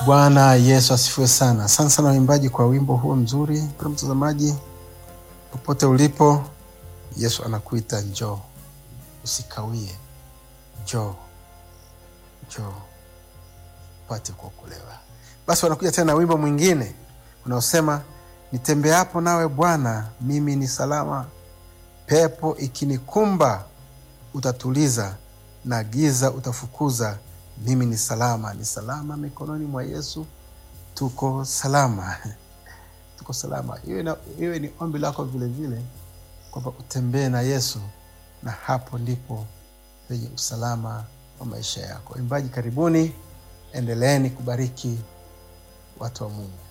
Bwana Yesu asifiwe sana. Asante sana waimbaji kwa wimbo huo mzuri. Mpendwa mtazamaji, popote ulipo, Yesu anakuita njoo, usikawie, njoo, njoo upate kuokolewa. Basi wanakuja tena na wimbo mwingine unaosema nitembeapo nawe Bwana, mimi ni salama, pepo ikinikumba utatuliza, na giza utafukuza mimi ni salama, ni salama mikononi mwa Yesu. Tuko salama, tuko salama. Iwe, na, iwe ni ombi lako vile vile kwamba utembee na Yesu, na hapo ndipo penye usalama wa maisha yako. Imbaji, karibuni, endeleeni kubariki watu wa Mungu.